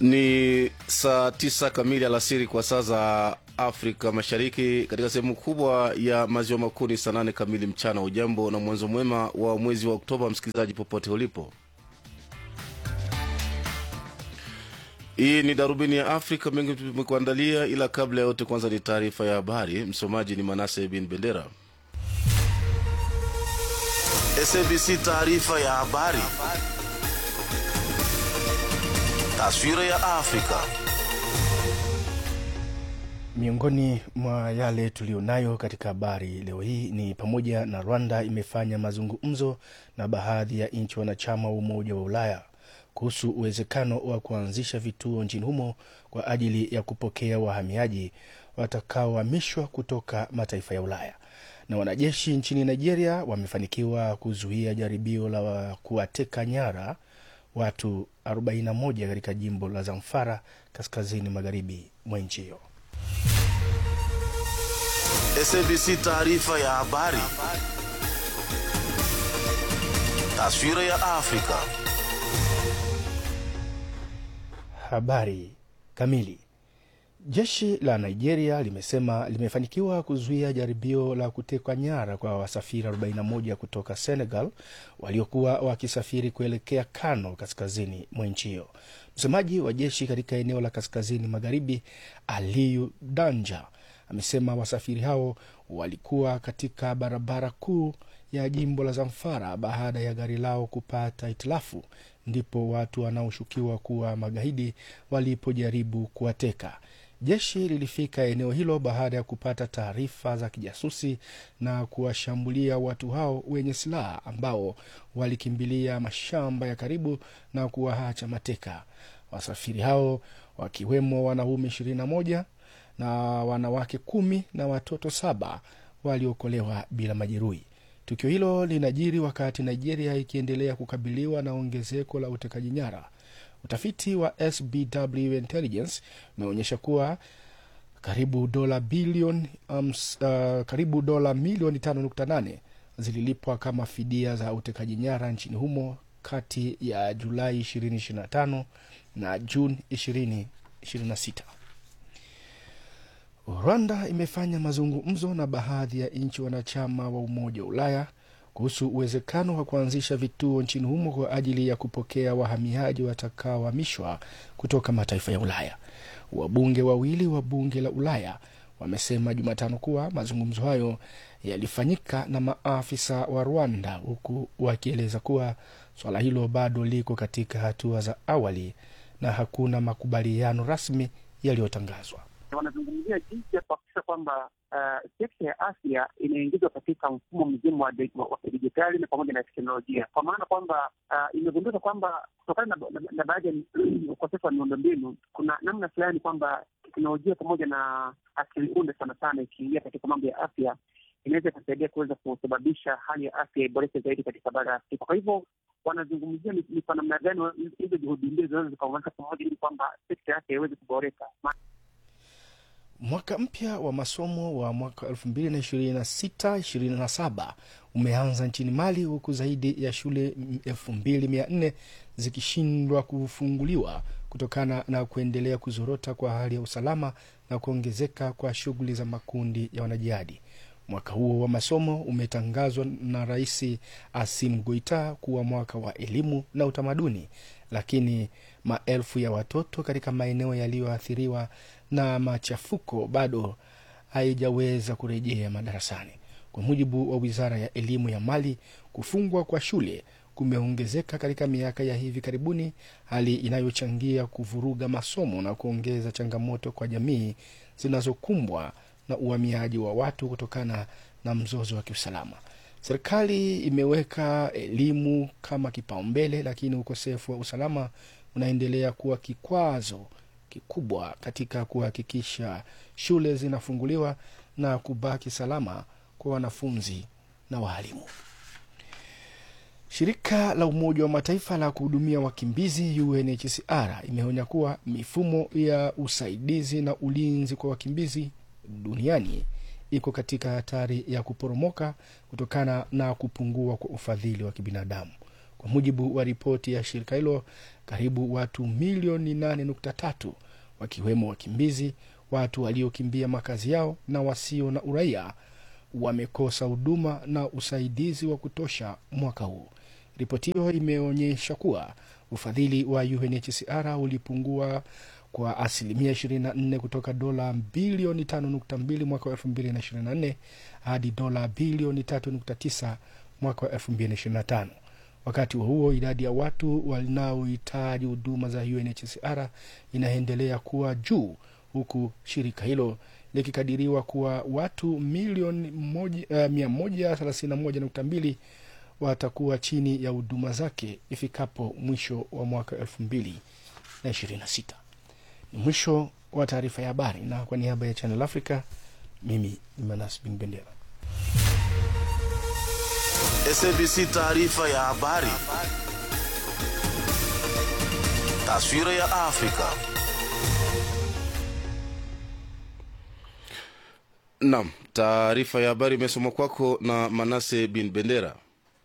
Ni saa tisa kamili alasiri kwa saa za Afrika Mashariki. Katika sehemu kubwa ya maziwa makuu ni saa nane kamili mchana. Ujambo na mwanzo mwema wa mwezi wa Oktoba, msikilizaji popote ulipo. Hii ni darubini ya Afrika, mengi tumekuandalia, ila kabla ya yote, kwanza ni taarifa ya habari. Msomaji ni Manase bin Bendera. SABC taarifa ya habari. Taswira ya Afrika. Miongoni mwa yale tuliyonayo katika habari leo hii ni pamoja na Rwanda imefanya mazungumzo na baadhi ya nchi wanachama wa Umoja wa Ulaya kuhusu uwezekano wa kuanzisha vituo nchini humo kwa ajili ya kupokea wahamiaji watakaohamishwa kutoka mataifa ya Ulaya. Na wanajeshi nchini Nigeria wamefanikiwa kuzuia jaribio la kuwateka nyara watu 41 katika jimbo la Zamfara kaskazini magharibi mwa nchi hiyo. SABC taarifa ya habari. Taswira ya Afrika. Habari kamili. Jeshi la Nigeria limesema limefanikiwa kuzuia jaribio la kutekwa nyara kwa wasafiri 41 kutoka Senegal waliokuwa wakisafiri kuelekea Kano, kaskazini mwa nchi hiyo. Msemaji wa jeshi katika eneo la kaskazini magharibi, Aliyu Danja, amesema wasafiri hao walikuwa katika barabara kuu ya jimbo la Zamfara baada ya gari lao kupata hitilafu, ndipo watu wanaoshukiwa kuwa magaidi walipojaribu kuwateka. Jeshi lilifika eneo hilo baada ya kupata taarifa za kijasusi na kuwashambulia watu hao wenye silaha ambao walikimbilia mashamba ya karibu na kuwaacha mateka. Wasafiri hao wakiwemo wanaume ishirini na moja na wanawake kumi na watoto saba waliokolewa bila majeruhi. Tukio hilo linajiri wakati Nigeria ikiendelea kukabiliwa na ongezeko la utekaji nyara. Utafiti wa SBW Intelligence umeonyesha kuwa karibu dola bilioni um, uh, karibu dola milioni 5.8 zililipwa kama fidia za utekaji nyara nchini humo kati ya Julai 2025 na Juni 2026. Rwanda imefanya mazungumzo na baadhi ya nchi wanachama wa Umoja wa Ulaya kuhusu uwezekano wa kuanzisha vituo nchini humo kwa ajili ya kupokea wahamiaji watakaohamishwa kutoka mataifa ya Ulaya. Wabunge wawili wa bunge la Ulaya wamesema Jumatano kuwa mazungumzo hayo yalifanyika na maafisa wa Rwanda, huku wakieleza kuwa swala hilo bado liko katika hatua za awali na hakuna makubaliano rasmi yaliyotangazwa. Wanazungumzia jinsi ya kuhakikisha kwamba uh, sekta ya afya inaingizwa katika mfumo mzima wa kidijitali na pamoja na teknolojia, kwa maana kwamba uh, imegundika kwamba kutokana na, na, na baadhi ya ukosefu wa miundombinu, kuna namna fulani kwamba teknolojia pamoja na akili unde sana sana ikiingia katika mambo ya afya inaweza ikasaidia kuweza kusababisha hali ya afya iboreke zaidi katika bara ya Afrika. Kwa hivyo wanazungumzia ni kwa namna gani hizo juhudi mbili zinaweza zikaunganika pamoja ili kwamba sekta ya afya iweze kuboreka. Mwaka mpya wa masomo wa mwaka 2026/27 umeanza nchini Mali, huku zaidi ya shule 2400 zikishindwa kufunguliwa kutokana na kuendelea kuzorota kwa hali ya usalama na kuongezeka kwa shughuli za makundi ya wanajihadi. Mwaka huo wa masomo umetangazwa na Rais Asim Goita kuwa mwaka wa elimu na utamaduni, lakini maelfu ya watoto katika maeneo yaliyoathiriwa na machafuko bado haijaweza kurejea madarasani. Kwa mujibu wa wizara ya elimu ya Mali, kufungwa kwa shule kumeongezeka katika miaka ya hivi karibuni, hali inayochangia kuvuruga masomo na kuongeza changamoto kwa jamii zinazokumbwa na uhamiaji wa watu kutokana na mzozo wa kiusalama. Serikali imeweka elimu kama kipaumbele, lakini ukosefu wa usalama unaendelea kuwa kikwazo kikubwa katika kuhakikisha shule zinafunguliwa na kubaki salama kwa wanafunzi na waalimu. Shirika la Umoja wa Mataifa la kuhudumia wakimbizi UNHCR imeonya kuwa mifumo ya usaidizi na ulinzi kwa wakimbizi duniani iko katika hatari ya kuporomoka kutokana na kupungua kwa ufadhili wa kibinadamu. Kwa mujibu wa ripoti ya shirika hilo, karibu watu milioni 8.3 wakiwemo wakimbizi, watu waliokimbia makazi yao na wasio na uraia wamekosa huduma na usaidizi wa kutosha mwaka huu. Ripoti hiyo imeonyesha kuwa ufadhili wa UNHCR ulipungua kwa asilimia 24 kutoka dola bilioni 5.2 mwaka wa 2024 hadi dola bilioni 3.9 mwaka wa 2025. Wakati huo huo, idadi ya watu wanaohitaji huduma za UNHCR inaendelea kuwa juu huku shirika hilo likikadiriwa kuwa watu milioni mia moja thelathini na moja nukta mbili watakuwa chini ya huduma zake ifikapo mwisho wa mwaka elfu mbili na ishirini na sita. Ni mwisho wa taarifa ya habari, na kwa niaba ya Channel Africa mimi ni Manas Bin Bendera. SABC taarifa ya habari. Taswira ya Afrika. Naam, taarifa ya habari imesomwa kwako na Manase Bin Bendera.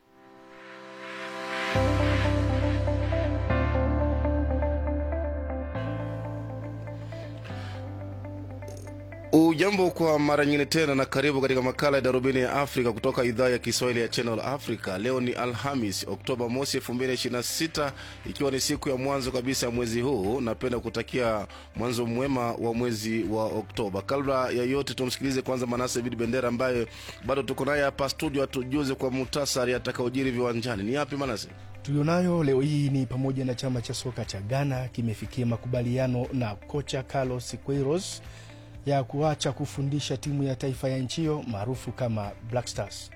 Ujambo kwa mara nyingine tena na karibu katika makala ya darubini ya Afrika kutoka idhaa ya Kiswahili ya Channel Africa. Leo ni Alhamis, Oktoba mosi 2026 ikiwa ni siku ya mwanzo kabisa ya mwezi huu. Napenda kutakia mwanzo mwema wa mwezi wa Oktoba. Kabla ya yote, tumsikilize kwanza Manase Bidi Bendera ambaye bado tuko naye hapa studio, atujuze kwa muhtasari atakaojiri viwanjani. Ni yapi Manase? tulionayo leo hii ni pamoja na chama cha soka cha Ghana kimefikia makubaliano na kocha Carlos Queiroz ya kuacha kufundisha timu ya taifa ya nchi hiyo maarufu kama Black Stars.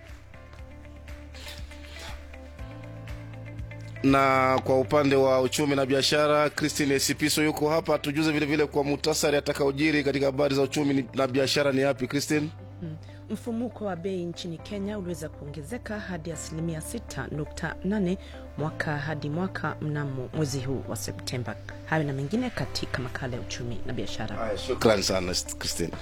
na kwa upande wa uchumi na biashara Christine Sipiso yuko hapa, tujuze vile vile kwa muhtasari atakaojiri katika habari za uchumi na biashara. Ni yapi Christine? Mm. Mfumuko wa bei nchini Kenya uliweza kuongezeka hadi asilimia 6.8 mwaka hadi mwaka mnamo mwezi huu wa Septemba. Hayo na mengine katika makala ya uchumi na biashara. Haya, shukran sana Christine.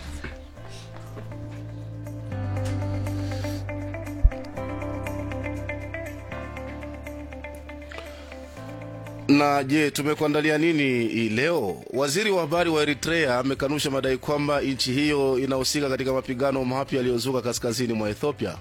Na je, tumekuandalia nini hii leo? Waziri wa habari wa Eritrea amekanusha madai kwamba nchi hiyo inahusika katika mapigano mapya yaliyozuka kaskazini mwa Ethiopia.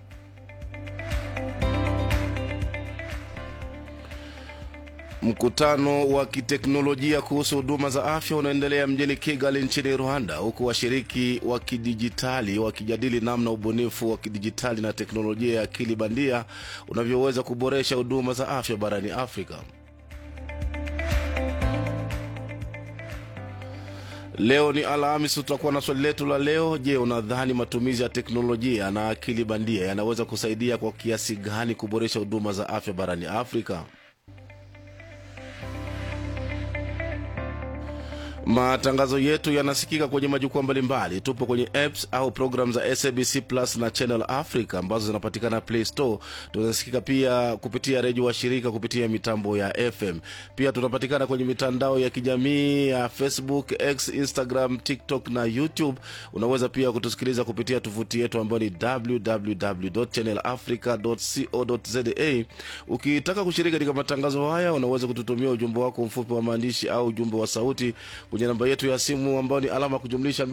Mkutano wa kiteknolojia kuhusu huduma za afya unaendelea mjini Kigali nchini Rwanda, huku washiriki wa kidijitali wakijadili namna ubunifu wa kidijitali na teknolojia ya akili bandia unavyoweza kuboresha huduma za afya barani Afrika. Leo ni Alhamis, tutakuwa na swali letu la leo. Je, unadhani matumizi ya teknolojia na akili bandia yanaweza kusaidia kwa kiasi gani kuboresha huduma za afya barani Afrika? Matangazo yetu yanasikika kwenye majukwaa mbalimbali. Tupo kwenye apps au program za SABC Plus na Channel Africa ambazo zinapatikana Play Store. Tunasikika pia kupitia redio wa shirika kupitia mitambo ya FM. Pia tunapatikana kwenye mitandao ya kijamii ya Facebook, X, Instagram, TikTok na YouTube. Unaweza pia kutusikiliza kupitia tovuti yetu ambayo ni www.channelafrica.co.za. Ukitaka kushiriki katika matangazo haya, unaweza kututumia ujumbe wako mfupi wa maandishi au ujumbe wa sauti kwenye namba yetu ya simu ambayo ni alama kujumlisha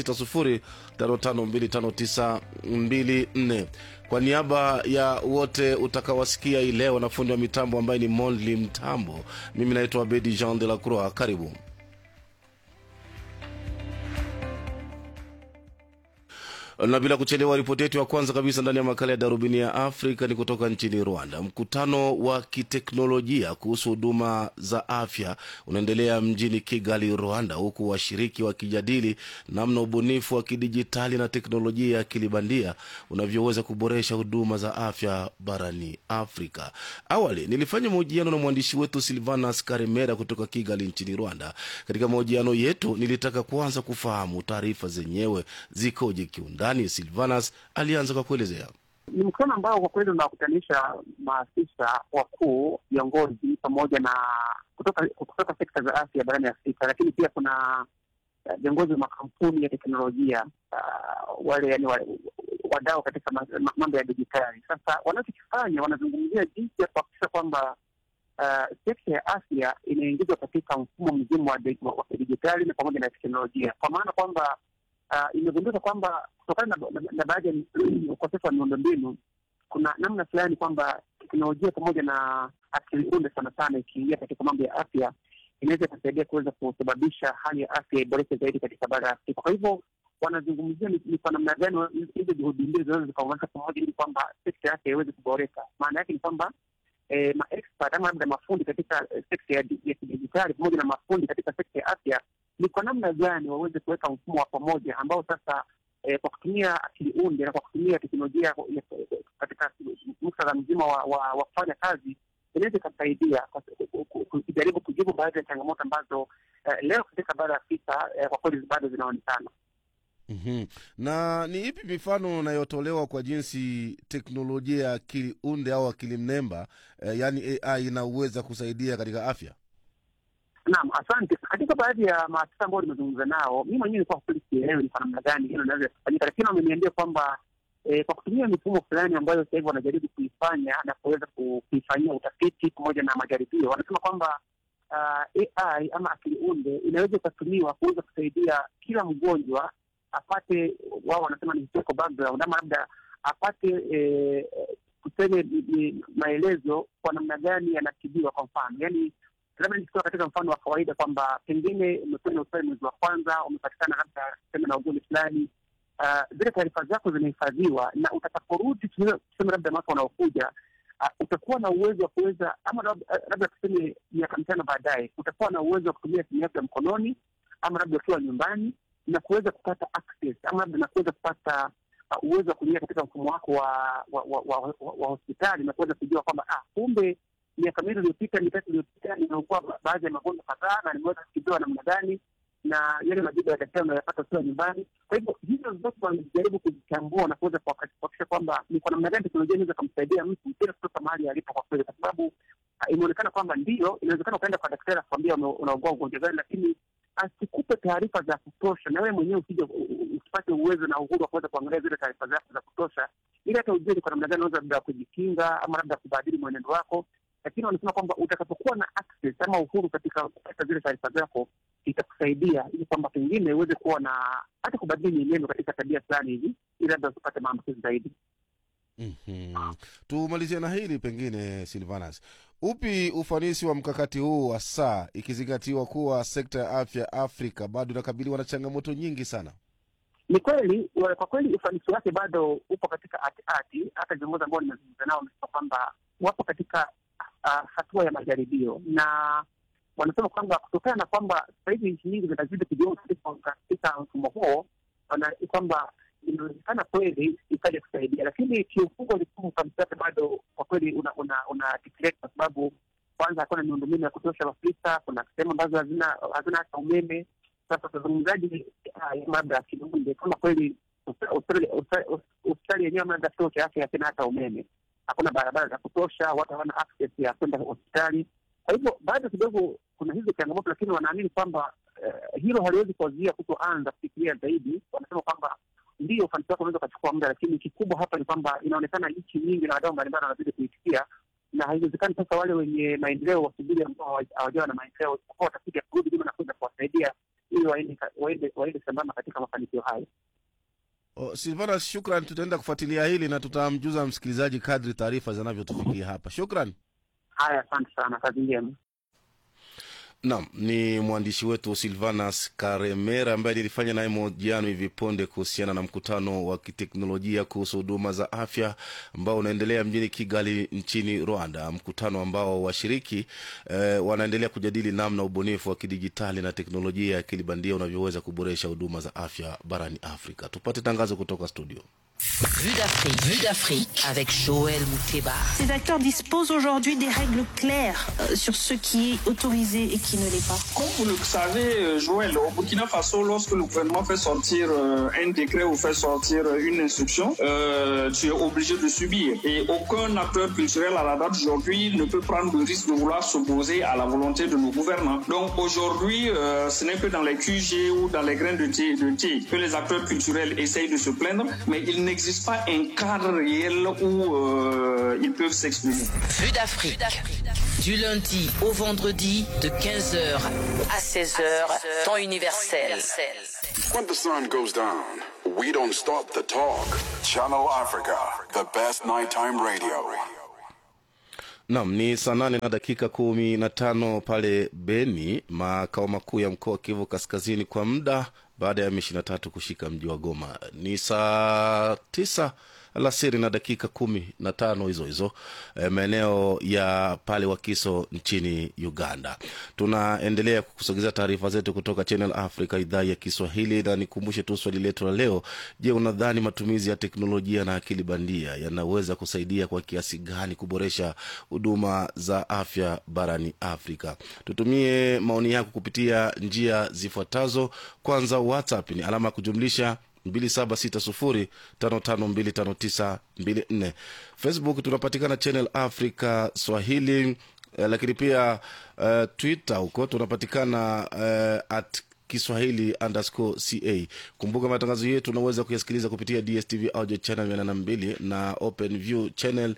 276055259254. Kwa niaba ya wote utakawasikia hii leo na fundi wa mitambo ambaye ni Monli Mtambo, mimi naitwa Bedi Jean de la Croix. Karibu. na bila kuchelewa, ripoti yetu ya kwanza kabisa ndani ya makala ya darubini ya Afrika ni kutoka nchini Rwanda. Mkutano wa kiteknolojia kuhusu huduma za afya unaendelea mjini Kigali, Rwanda, huku washiriki wakijadili namna ubunifu wa kidijitali na teknolojia ya akili bandia unavyoweza kuboresha huduma za afya barani Afrika. Awali nilifanya mahojiano na mwandishi wetu Silvanas Karimera kutoka Kigali nchini Rwanda. Katika mahojiano yetu, nilitaka kwanza kufahamu taarifa zenyewe zikoje kiundani. Silvanas alianza kwa kuelezea. Ni mkutano ambao kwa kweli unawakutanisha maafisa wakuu, viongozi pamoja na kutoka kutoka sekta za afya barani Afrika, lakini pia kuna viongozi wa makampuni ya teknolojia uh, wale yani wadau katika ma- ma- mambo ya dijitali. Sasa wanachokifanya wanazungumzia jinsi ya kuhakikisha kwamba uh, sekta ya afya inaingizwa katika mfumo mzima wa di- wa wa kidijitali na pamoja na teknolojia, kwa maana kwamba uh, imegundika kwamba kutokana na, na, na baadhi ya ukosefu wa miundombinu kuna namna fulani kwamba teknolojia pamoja na akili unde sana sana ikiingia katika mambo ya afya inaweza ikasaidia kuweza kusababisha hali ya afya iboreke zaidi katika bara ya Afrika. Kwa hivyo wanazungumzia ni ni kwa namna gani wa- hizo juhudi mbili zinaweza zikaunganisha pamoja ili kwamba sekta ya afya iweze kuboreka. Maana yake ni kwamba eh, maexpert ama labda mafundi katika eh, sekta ya di- ya kidijitali pamoja na mafundi katika sekta ya afya ni kwa namna gani waweze kuweka mfumo wa pamoja ambao sasa eh, kwa kutumia akili unde na kwa kutumia teknolojia ya- katika muktadha mzima wa, wa, wa kufanya kazi inaweza ikasaidia kwa- ku- ku- ku- kujaribu kujibu baadhi ya changamoto ambazo eh, leo katika bara ya Afrika eh, kwa kweli bado zinaonekana. Mhm. na ni ipi mifano inayotolewa kwa jinsi teknolojia ya akili unde au akili mnemba eh, yaani ai inaweza kusaidia katika afya Naam, asante. Katika baadhi ya maafisa ambao nimezungumza nao, mi mwenyewe nilikuwa kweli sielewi ni kwa namna gani hilo linaweza kufanyika, lakini wameniambia kwamba eh, kwa kutumia mifumo fulani ambayo sasa hivi wanajaribu kuifanya na kuweza ku- kuifanyia utafiti pamoja na majaribio, wanasema kwamba uh, AI ama akili unde inaweza ikatumiwa kuweza kusaidia kila mgonjwa apate, wao wanasema ni historical background ama labda apate eh, tuseme ni- ni maelezo kwa namna gani yanatibiwa. Kwa mfano, yani labda nikitoa katika mfano wa kawaida kwamba pengine umekwenda hospitali mwezi wa kwanza, umepatikana labda tuseme na ugonjwa fulani, uh, zile taarifa zako zinahifadhiwa, na utakaporudi tuseme tuseme labda mwaka unaokuja uh, utakuwa na uwezo wa kuweza ama labda labda tuseme miaka mitano baadaye, utakuwa na uwezo wa kutumia simu yako ya mkononi ama labda ukiwa nyumbani na kuweza kupata access ama labda na kuweza kupata uh, uwezo wa kuingia katika mfumo wako wa wa, wa, wa, wa, wa hospitali na kuweza kujua kwamba ah, kumbe miaka miwili iliyopita mitatu iliyopita nimeugua ba- baadhi ya magonjwa kadhaa na nimeweza kutibiwa namna gani na yale majibu ya daktari unayopata ukiwa nyumbani. Kwa hivyo hizo zote wamejaribu kuzichambua na kuweza kuhakikisha kuhakikisha kwamba ni kwa namna gani teknolojia inaweza kumsaidia mtu bila kutoka mahali alipo kwa kweli, kwa sababu ah, imeonekana kwamba ndio inawezekana ukaenda kwa daktari akwambia unaugua ugonjwa gani, lakini asikupe taarifa za kutosha, na wewe mwenyewe usije u- u- usipate uwezo na uhuru wa kuweza kuangalia zile taarifa zako za kutosha, ili hata ujue ni kwa namna gani unaweza labda kujikinga ama labda kubadili mwenendo wako. Lakini wanasema kwamba utakapokuwa na access ama uhuru katika kupata zile taarifa zako itakusaidia ili kwamba pengine uweze kuwa na hata kubadili mienendo katika tabia fulani hivi, ili labda usipate maambukizi zaidi. Mhm. tumalizie na hili pengine silvanas upi ufanisi wa mkakati huu wa saa ikizingatiwa kuwa sekta ya afya afrika bado inakabiliwa na changamoto nyingi sana Ni kweli wa- kwa kweli ufanisi wake bado upo katika hati. Hata viongozi ambao nimezungumza nao wamesema kwamba wapo katika uh, hatua ya majaribio, na wanasema kwamba kutokana na kwamba sasa hivi nchi nyingi zinazidi kujiunga katika- katika mfumo huo, wana- kwamba inawezekana kweli ikaja kusaidia, lakini kiufungo likuu ufanisi wake bado kwa kweli una, una, una deteriorate kwa sababu kwanza hakuna miundombinu ya kutosha Afrika. Kuna sehemu ambazo hazina hazina hata umeme. Sasa utazungumzaji haya labda ya kiunde kama kweli hospitali hospitali- hospitali yenyewe ama labda kituo cha afya hakina hata umeme, hakuna barabara za kutosha, watu hawana access ya kwenda hospitali. Kwa hivyo bado kidogo kuna hizo changamoto, lakini wanaamini kwamba eh, hilo haliwezi kuwazuia kutoanza kufikiria zaidi. Wanasema kwamba ndio ufanisi wake unaweza ukachukua muda, lakini kikubwa hapa ni kwamba inaonekana nchi nyingi na wadau mbalimbali wanazidi kuitikia, na haiwezekani sasa wale wenye maendeleo wasubiri ambao hawa- hawajawa na maendeleo, isipokuwa watakuja kurudi nyuma na kuweza kuwasaidia ili waende ka- waende waende sambamba katika mafanikio hayo. O, silvanas shukran tutaenda kufuatilia hili na tutamjuza msikilizaji kadri taarifa zinavyotufikia hapa shukran Haya, asante sana, kazi njema. Naam, ni mwandishi wetu Silvanas Karemera ambaye nilifanya naye mahojiano hivi punde kuhusiana na mkutano wa kiteknolojia kuhusu huduma za afya ambao unaendelea mjini Kigali nchini Rwanda, mkutano ambao washiriki eh, wanaendelea kujadili namna ubunifu wa kidijitali na teknolojia ya akili bandia unavyoweza kuboresha huduma za afya barani Afrika. Tupate tangazo kutoka studio. Vue d'Afrique. Vue d'Afrique avec Joël Mouteba. Ces acteurs disposent aujourd'hui des règles claires euh, sur ce qui est autorisé et qui ne l'est pas. Comme vous le savez, euh, Joël, au Burkina Faso, lorsque le gouvernement fait sortir euh, un décret ou fait sortir euh, une instruction, euh, tu es obligé de subir. Et aucun acteur culturel à la date d'aujourd'hui ne peut prendre le risque de vouloir s'opposer à la volonté de nos gouvernants. Donc aujourd'hui, euh, ce n'est que dans les QG ou dans les grains de thé, de thé que les acteurs culturels essayent de se plaindre, mais il n'est n'existe pas un cadre réel où euh, ils peuvent s'exprimer. Vue d'Afrique. Du lundi au vendredi de 15h à 16h, temps universel. When the sun goes down, we don't stop the talk. Channel Africa, the best nighttime radio. Nam ni saa nane na dakika kumi na tano pale Beni, makao makuu ya mkoa wa Kivu Kaskazini, kwa muda baada ya M23 kushika mji wa Goma. Ni saa tisa alasiri na dakika kumi na tano hizo hizo e, maeneo ya pale Wakiso nchini Uganda. Tunaendelea kukusogezea taarifa zetu kutoka Channel Africa idhaa ya Kiswahili, na nikumbushe tu swali letu la leo. Je, unadhani matumizi ya teknolojia na akili bandia yanaweza kusaidia kwa kiasi gani kuboresha huduma za afya barani Afrika? Tutumie maoni yako kupitia njia zifuatazo. Kwanza, WhatsApp ni alama ya kujumlisha 2760552594 facebook tunapatikana channel africa swahili eh, lakini pia uh, twitter huko tunapatikana uh, at kiswahili underscore ca kumbuka matangazo yetu unaweza kuyasikiliza kupitia dstv audio channel 82 na open view channel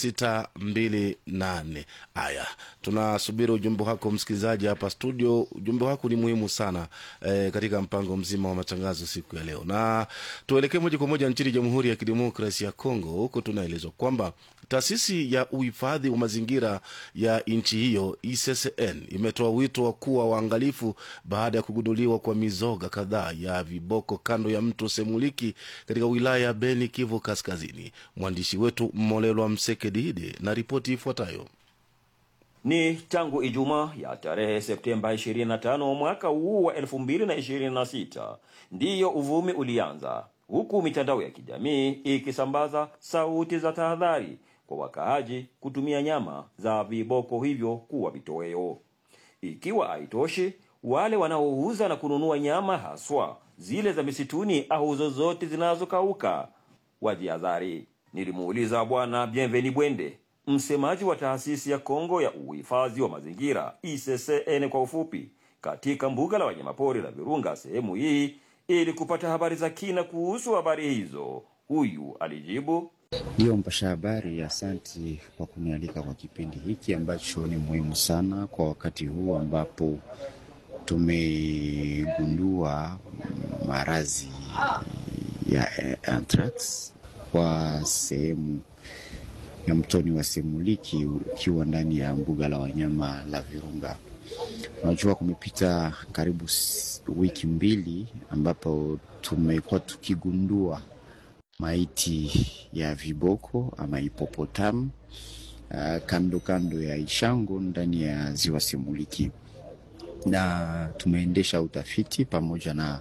628 haya tunasubiri ujumbe wako msikilizaji hapa studio ujumbe wako ni muhimu sana eh, katika mpango mzima wa matangazo siku ya leo na tuelekee moja kwa moja nchini jamhuri ya kidemokrasi ya congo huko tunaelezwa kwamba taasisi ya uhifadhi wa mazingira ya nchi hiyo ECCN imetoa wito wa kuwa waangalifu baada ya kugunduliwa kwa mizoga kadhaa ya viboko kando ya mto Semuliki katika wilaya ya Beni, Kivu Kaskazini. Mwandishi wetu Mmolelwa Msekedide na ripoti ifuatayo. Ni tangu Ijumaa ya tarehe Septemba 25 mwaka huu wa 2026 ndiyo uvumi ulianza, huku mitandao ya kijamii ikisambaza sauti za tahadhari kwa wakaaji kutumia nyama za viboko hivyo kuwa vitoweo. Ikiwa haitoshi, wale wanaouza na kununua nyama haswa zile za misituni au zozote zinazokauka wajihadhari. Nilimuuliza Bwana Bienveni Bwende, msemaji wa taasisi ya Kongo ya uhifadhi wa mazingira ICCN kwa ufupi, katika mbuga la wanyamapori la Virunga sehemu hii, ili kupata habari za kina kuhusu habari hizo. Huyu alijibu Ndiyo mpasha habari, asanti kwa kunialika kwa kipindi hiki ambacho ni muhimu sana kwa wakati huu ambapo tumegundua maradhi ya anthrax kwa sehemu ya mtoni wa Semuliki ukiwa ndani ya mbuga la wanyama la Virunga. Unajua, kumepita karibu wiki mbili ambapo tumekuwa tukigundua maiti ya viboko ama hipopotamu uh, kando kando ya Ishango ndani ya ziwa Semuliki, na tumeendesha utafiti pamoja na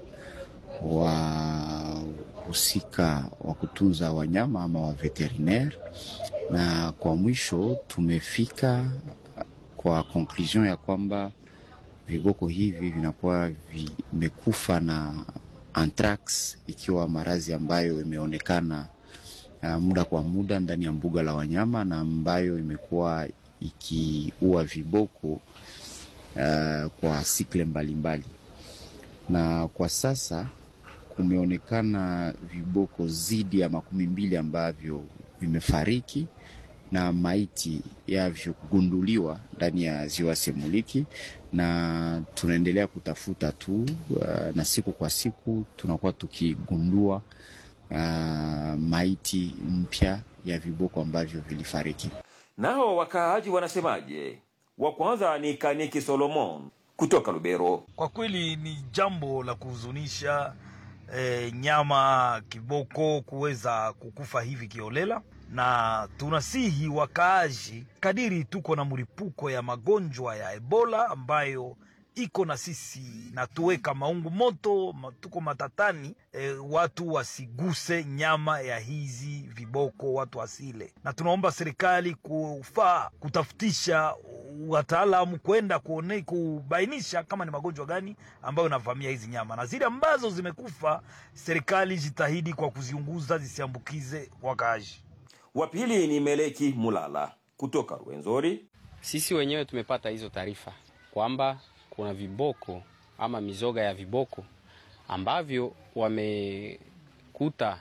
wahusika wa kutunza wanyama ama wa veterinaire, na kwa mwisho tumefika kwa conclusion ya kwamba viboko hivi vinakuwa vimekufa na anthrax ikiwa maradhi ambayo imeonekana uh, muda kwa muda ndani ya mbuga la wanyama na ambayo imekuwa ikiua viboko uh, kwa sikle mbalimbali mbali. Na kwa sasa kumeonekana viboko zidi ya makumi mbili ambavyo vimefariki na maiti yavyo kugunduliwa ndani ya ziwa Semuliki, na tunaendelea kutafuta tu uh, na siku kwa siku tunakuwa tukigundua uh, maiti mpya ya viboko ambavyo vilifariki. Nao wakaaji wanasemaje? Wa kwanza ni Kaniki Solomon kutoka Lubero. Kwa kweli ni jambo la kuhuzunisha e, nyama kiboko kuweza kukufa hivi kiolela na tunasihi wakaaji, kadiri tuko na mlipuko ya magonjwa ya Ebola ambayo iko na sisi na tuweka maungu moto, tuko matatani e, watu wasiguse nyama ya hizi viboko, watu wasile, na tunaomba serikali kufaa kutafutisha wataalamu kwenda kuone kubainisha kama ni magonjwa gani ambayo inavamia hizi nyama, na zile ambazo zimekufa serikali jitahidi kwa kuziunguza zisiambukize wakaaji. Wa pili ni Meleki Mulala kutoka Rwenzori. Sisi wenyewe tumepata hizo taarifa kwamba kuna viboko ama mizoga ya viboko ambavyo wamekuta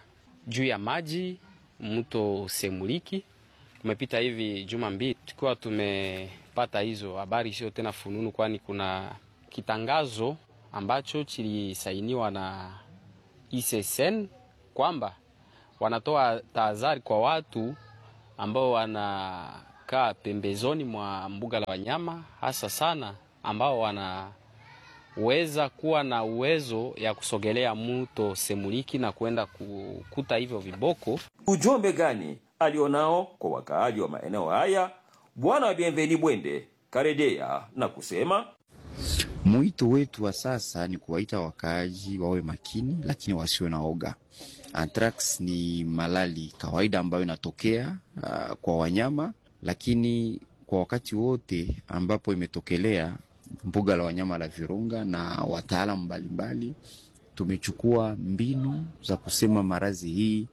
juu ya maji mto Semuliki. Kumepita hivi juma mbili tukiwa tumepata hizo habari, sio tena fununu, kwani kuna kitangazo ambacho kilisainiwa na ICCN kwamba wanatoa tahadhari kwa watu ambao wanakaa pembezoni mwa mbuga la wanyama, hasa sana ambao wanaweza kuwa na uwezo ya kusogelea mto Semuliki na kwenda kukuta hivyo viboko. Ujumbe gani alionao kwa wakaaji wa maeneo haya? Bwana Bienveni Bwende karejea na kusema Mwito wetu wa sasa ni kuwaita wakaaji wawe makini, lakini wasiwe na oga. Anthrax ni malali kawaida ambayo inatokea uh, kwa wanyama, lakini kwa wakati wote ambapo imetokelea mbuga la wanyama la Virunga na wataalamu mbalimbali tumechukua mbinu za kusema maradhi hii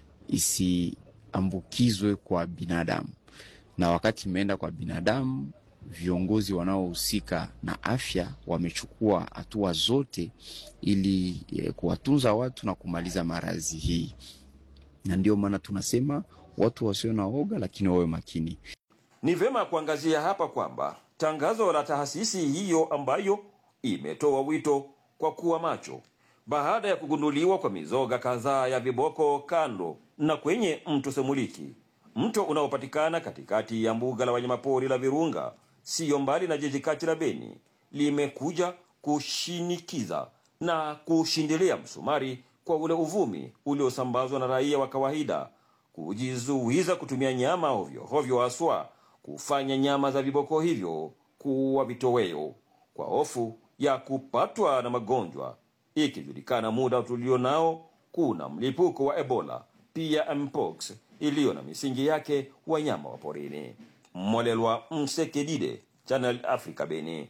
isiambukizwe kwa binadamu, na wakati imeenda kwa binadamu viongozi wanaohusika na afya wamechukua hatua zote ili eh, kuwatunza watu na kumaliza maradhi hii, na ndio maana tunasema watu wasio na oga, lakini wawe makini. Ni vema kuangazia hapa kwamba tangazo la taasisi hiyo ambayo imetoa wito kwa kuwa macho baada ya kugunduliwa kwa mizoga kadhaa ya viboko kando na kwenye mto Semuliki, mto unaopatikana katikati ya mbuga la wanyamapori la Virunga siyo mbali na jiji kati la Beni, limekuja kushinikiza na kushindilia msumari kwa ule uvumi uliosambazwa na raia wa kawaida kujizuiza kutumia nyama ovyo ovyo, haswa kufanya nyama za viboko hivyo kuwa vitoweo kwa hofu ya kupatwa na magonjwa, ikijulikana muda tulio nao kuna mlipuko wa Ebola pia mpox iliyo na misingi yake wanyama wa porini. Molelwa Msekedide, Channel Africa, Beni.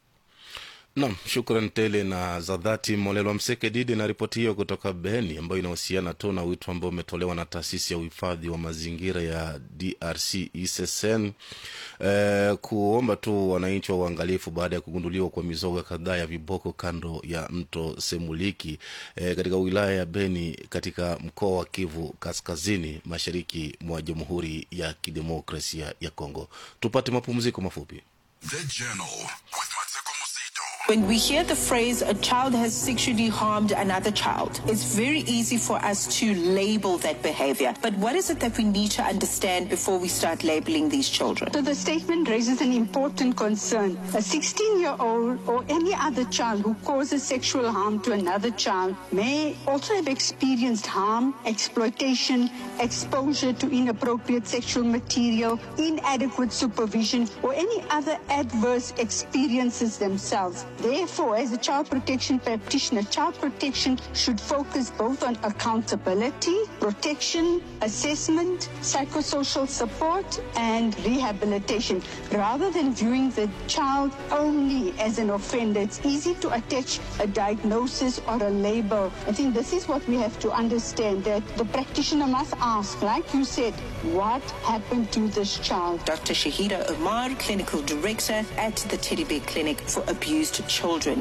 Nam, shukran tele na za dhati Molelwa Msekedidi na ripoti hiyo kutoka Beni, ambayo inahusiana tu na wito ambao umetolewa na taasisi ya uhifadhi wa mazingira ya DRC ICCN eh, kuomba tu wananchi wa uangalifu baada ya kugunduliwa kwa mizoga kadhaa ya viboko kando ya mto Semuliki eh, katika wilaya ya Beni katika mkoa wa Kivu Kaskazini, mashariki mwa Jamhuri ya Kidemokrasia ya Kongo. Tupate mapumziko mafupi. The Journal with Mateko Musito. When we hear the phrase a child has sexually harmed another child, it's very easy for us to label that behavior. But what is it that we need to understand before we start labeling these children? So the statement raises an important concern. A 16 year old or any other child who causes sexual harm to another child may also have experienced harm, exploitation, exposure to inappropriate sexual material, inadequate supervision, or any other adverse experiences themselves. Therefore, as a child protection practitioner, child protection should focus both on accountability, protection, assessment, psychosocial support, and rehabilitation, rather than viewing the child only as an offender. It's easy to attach a diagnosis or a label. I think this is what we have to understand that the practitioner must ask, like you said, what happened to this child? Dr. Shahida Omar, Clinical Director at the Teddy Bear Clinic for Abused Children.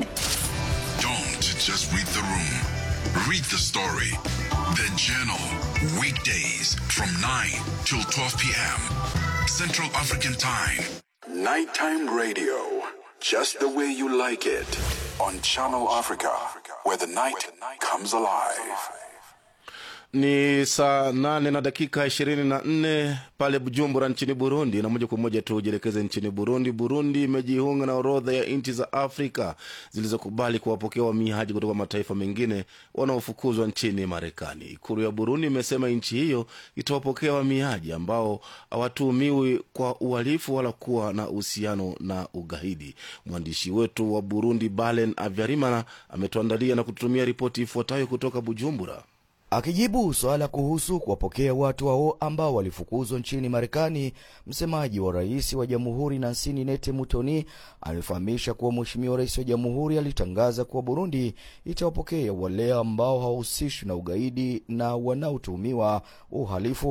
Don't just read the room. Read the story. The Journal. Weekdays from 9 till 12 p.m. Central African Time. Nighttime radio. Just the way you like it. On Channel Africa, where the night comes alive. Ni saa nane na dakika ishirini na nne pale Bujumbura nchini Burundi, na moja kwa moja tujielekeze nchini Burundi. Burundi imejiunga na orodha ya nchi za Afrika zilizokubali kuwapokea wahamiaji kutoka mataifa mengine wanaofukuzwa nchini Marekani. Ikulu ya Burundi imesema nchi hiyo itawapokea wahamiaji ambao hawatuhumiwi kwa uhalifu wala kuwa na uhusiano na ugaidi. Mwandishi wetu wa Burundi Balen Avyarimana ametuandalia na kututumia ripoti ifuatayo kutoka Bujumbura. Akijibu swala kuhusu kuwapokea watu hao ambao walifukuzwa nchini Marekani, msemaji wa rais wa jamhuri Nansini Nete Mutoni alifahamisha kuwa mheshimiwa rais wa jamhuri alitangaza kuwa Burundi itawapokea wale ambao hawahusishwi na ugaidi na wanaotuhumiwa uhalifu.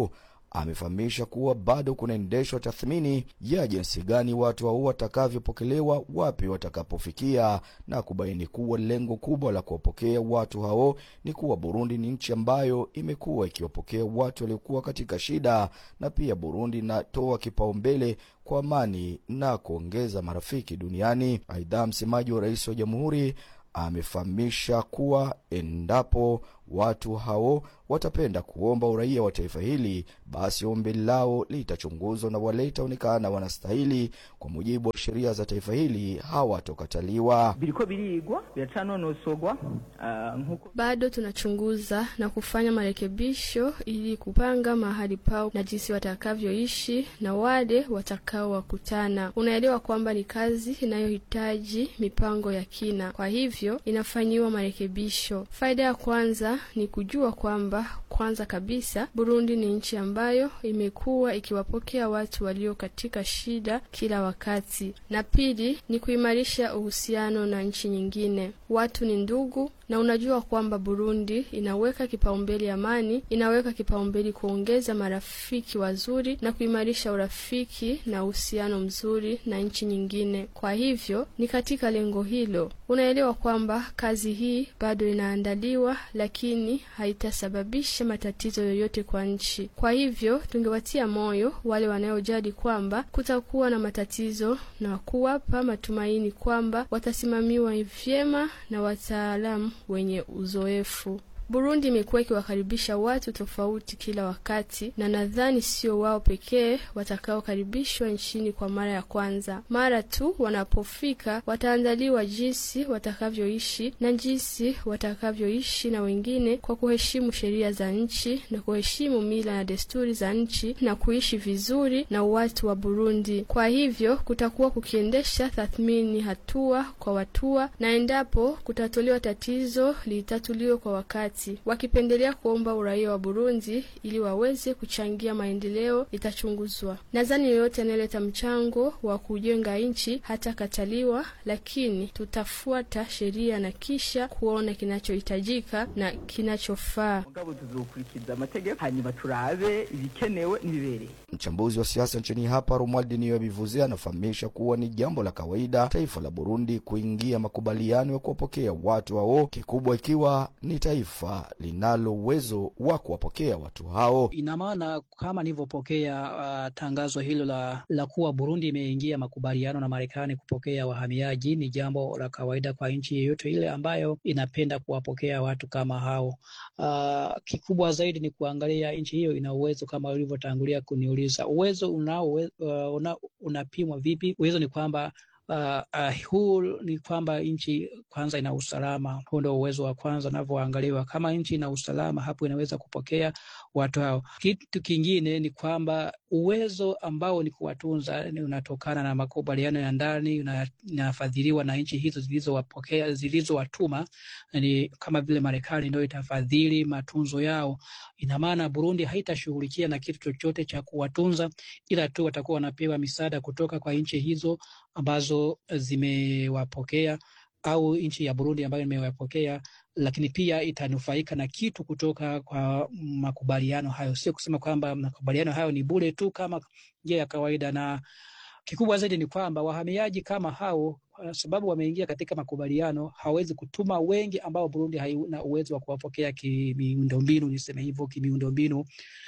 amefahamisha kuwa bado kunaendeshwa tathmini ya jinsi gani watu hao watakavyopokelewa, wapi watakapofikia, na kubaini kuwa lengo kubwa la kuwapokea watu hao ni kuwa Burundi ni nchi ambayo imekuwa ikiwapokea watu waliokuwa katika shida, na pia Burundi inatoa kipaumbele kwa amani na kuongeza marafiki duniani. Aidha, msemaji wa rais wa jamhuri amefahamisha kuwa endapo watu hao watapenda kuomba uraia wa taifa hili, basi ombi lao litachunguzwa na wale itaonekana wanastahili kwa mujibu wa sheria za taifa hili hawatokataliwa. biriko birigwa biracanonosogwa uh, nkuko Bado tunachunguza na kufanya marekebisho ili kupanga mahali pao na jinsi watakavyoishi na wale watakaowakutana. Unaelewa kwamba ni kazi inayohitaji mipango ya kina, kwa hivyo inafanyiwa marekebisho. Faida ya kwanza ni kujua kwamba kwanza kabisa Burundi ni nchi ambayo imekuwa ikiwapokea watu walio katika shida kila wakati, na pili ni kuimarisha uhusiano na nchi nyingine. Watu ni ndugu, na unajua kwamba Burundi inaweka kipaumbele amani, inaweka kipaumbele kuongeza marafiki wazuri na kuimarisha urafiki na uhusiano mzuri na nchi nyingine. Kwa hivyo ni katika lengo hilo, unaelewa kwamba kazi hii bado inaandaliwa, lakini haitasababisha matatizo yoyote kwa nchi. Kwa hivyo tungewatia moyo wale wanaojali kwamba kutakuwa na matatizo na kuwapa matumaini kwamba watasimamiwa vyema na wataalamu wenye uzoefu. Burundi imekuwa ikiwakaribisha watu tofauti kila wakati, na nadhani sio wao pekee watakaokaribishwa nchini kwa mara ya kwanza. Mara tu wanapofika, wataandaliwa jinsi watakavyoishi na jinsi watakavyoishi na wengine kwa kuheshimu sheria za nchi na kuheshimu mila na desturi za nchi na kuishi vizuri na watu wa Burundi. Kwa hivyo kutakuwa kukiendesha tathmini hatua kwa hatua, na endapo kutatolewa tatizo litatuliwe kwa wakati wakipendelea kuomba uraia wa Burundi ili waweze kuchangia maendeleo itachunguzwa. Nadhani yoyote anayeleta mchango wa kujenga nchi hatakataliwa, lakini tutafuata sheria na kisha kuona kinachohitajika na kinachofaa. mugabo tuzokurikiza amategeko hanyuma turabe ibikenewe n'ibibereye Mchambuzi wa siasa nchini hapa Romuald Niyobivuze anafahamisha kuwa ni jambo la kawaida taifa la Burundi kuingia makubaliano ya kuwapokea watu hao, kikubwa ikiwa ni taifa linalo uwezo wa kuwapokea watu hao. Ina maana kama nilivyopokea uh, tangazo hilo la, la kuwa Burundi imeingia makubaliano na Marekani kupokea wahamiaji, ni jambo la kawaida kwa nchi yeyote ile ambayo inapenda kuwapokea watu kama hao. Uh, kikubwa zaidi ni kuangalia nchi hiyo ina uwezo kama ulivyotangulia kuniuliza, uwezo unao uh, una, unapimwa vipi? Uwezo ni kwamba Uh, uh, huu ni kwamba nchi kwanza ina usalama. Huu ndio uwezo wa kwanza unavyoangaliwa. Kama nchi ina usalama, hapo inaweza kupokea watu hao. Kitu kingine ni kwamba uwezo ambao ni kuwatunza ni unatokana na makubaliano ya ndani, inafadhiliwa na nchi hizo zilizowapokea, zilizowatuma. Ni kama vile Marekani ndio itafadhili matunzo yao. Ina maana Burundi haitashughulikia na kitu chochote cha kuwatunza, ila tu watakuwa wanapewa misaada kutoka kwa nchi hizo ambazo zimewapokea au nchi ya Burundi ambayo imewapokea, lakini pia itanufaika na kitu kutoka kwa makubaliano hayo. Sio kusema kwamba makubaliano hayo ni bure tu kama njia ya kawaida, na kikubwa zaidi ni kwamba wahamiaji kama hao, kwa sababu wameingia katika makubaliano, hawezi kutuma wengi ambao Burundi haina uwezo wa kuwapokea kimiundombinu, niseme hivyo, kimiundombinu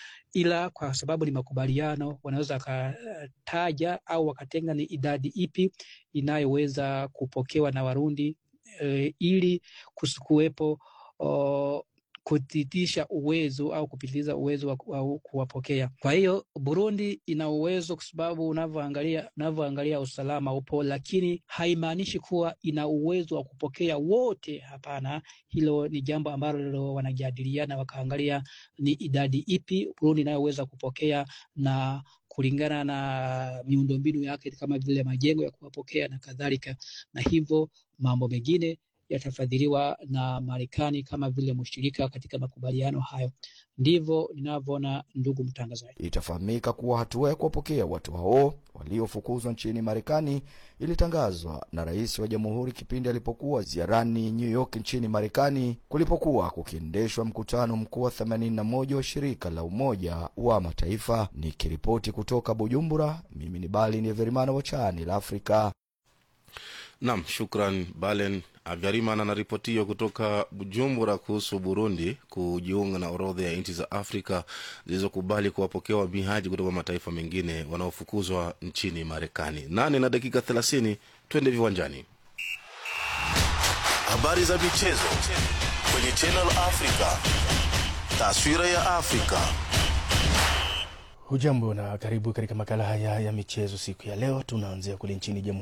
ila kwa sababu ni makubaliano, wanaweza wakataja au wakatenga ni idadi ipi inayoweza kupokewa na Warundi e, ili kusikuwepo kutitisha uwezo au kupitiliza uwezo wa, wa kuwapokea. Kwa hiyo Burundi ina uwezo kwa sababu unavyoangalia unavyoangalia usalama upo, lakini haimaanishi kuwa ina uwezo wa kupokea wote. Hapana, hilo ni jambo ambalo wanajadiliana, wakaangalia ni idadi ipi Burundi inayoweza kupokea na kulingana na miundombinu yake kama vile majengo ya kuwapokea na kadhalika, na hivyo mambo mengine yatafadhiliwa na Marekani kama vile mshirika katika makubaliano hayo. Ndivyo ninavyoona, ndugu mtangazaji. Itafahamika kuwa hatua ya kuwapokea watu hao waliofukuzwa nchini Marekani ilitangazwa na rais wa jamhuri kipindi alipokuwa ziarani New York nchini Marekani, kulipokuwa kukiendeshwa mkutano mkuu wa 81 wa shirika la Umoja wa Mataifa. Nikiripoti kutoka Bujumbura, mimi ni Bali ni Verimana wa Chani la Afrika. Nam, shukran Balen Avyarimana na ripoti hiyo kutoka Bujumbura kuhusu Burundi kujiunga na orodha ya nchi za Afrika zilizokubali kuwapokea wahamiaji kutoka mataifa mengine wanaofukuzwa nchini Marekani. Nane na dakika thelathini, twende viwanjani. Habari za michezo kwenye Channel Africa, taswira ya Afrika. Hujambo na karibu katika makala haya ya michezo siku ya leo. Tunaanzia kule nchini Jamhuri